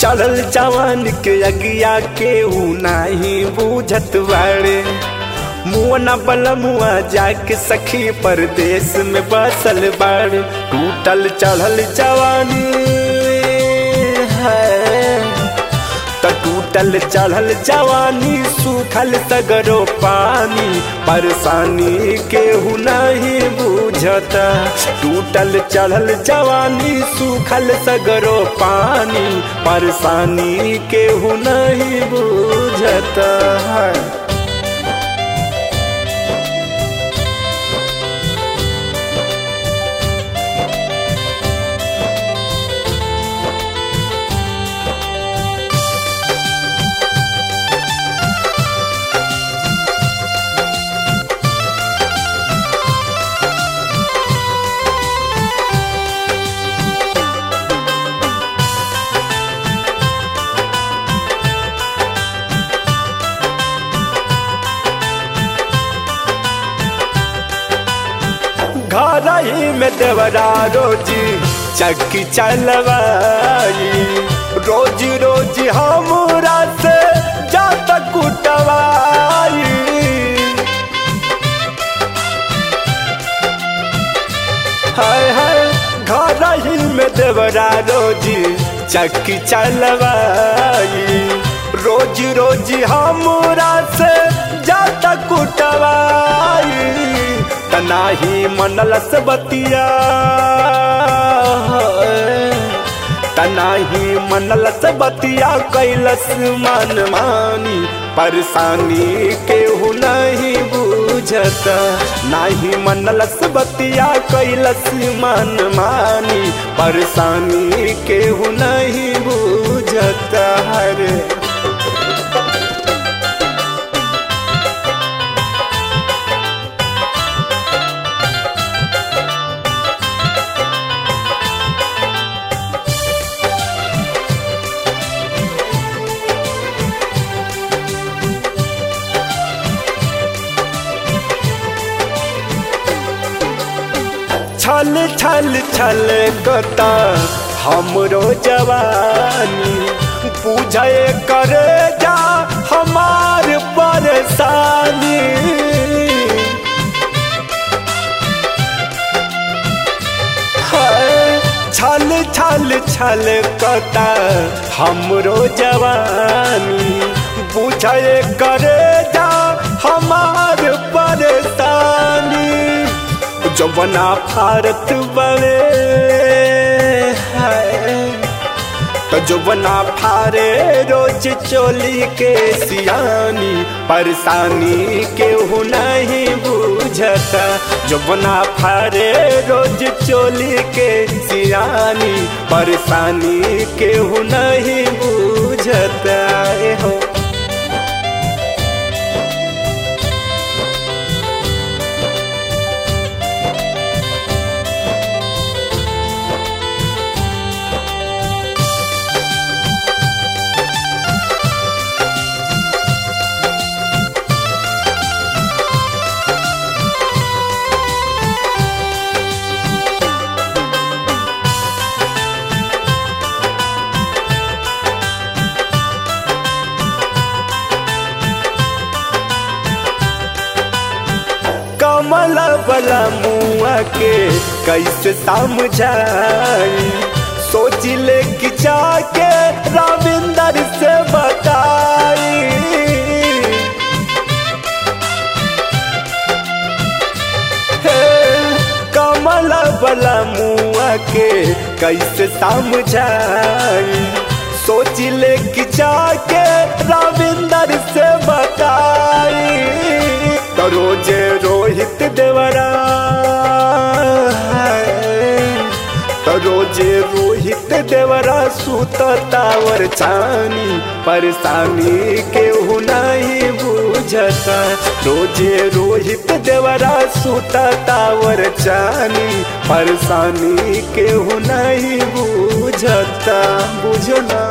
चढ़ल जवान के अगिया केहू नाही बूझत बाड़े मुआ बलमुआ जाके सखी परदेश में बसल बाड़े टूटल चढ़ल जवानी है त टूटल चढ़ल जवानी सूखल सगरो पानी परेशानी केहू नहीं बुझता टूटल चढ़ल जवानी सूखल सगरो पानी परेशानी केहू नहीं बुझता है घर ही में देवरा रोजी चक्की चलवाई रोज रोज हमरा से जात कुटवाई हाय हाय घर ही में देवरा रोजी चक्की चलवाई रोज रोज हमरा से जात कुटवाई तनाही मनलस बतिया तनाही मनलस बतिया कैलस मन मानी परेशानी केहू नहीं बुझता नाही मनलस बतिया कैलस मन मानी परेशानी केहू नहीं बुझता हरे छल छल छल कता हमरो जवानी पूछे कर जा हमार परेशानी छल छल छल कता हमरो जवानी पूछे कर जा हमार परेशानी जवना भारत बड़े तो जवना फारे रोज चोली के सियानी परेशानी केहू नहीं बुझता जवना फारे रोज चोली के सियानी परेशानी केहू नहीं बुझता हो कमल बला मुआ के कैसे समझाई सोच ले कि जाके रविंदर से बताई कमल बला मुआ के कैसे समझाई सोच ले कि जाके रविंदर से बताई तो रोजे रोहित देवरा तो रोजे रोहित देवरा सुत तावर चानी परेशानी केहू नहीं बुझता रोजे रोहित देवरा सुत तावर चानी परेशानी केहू नहीं बुझता बुझना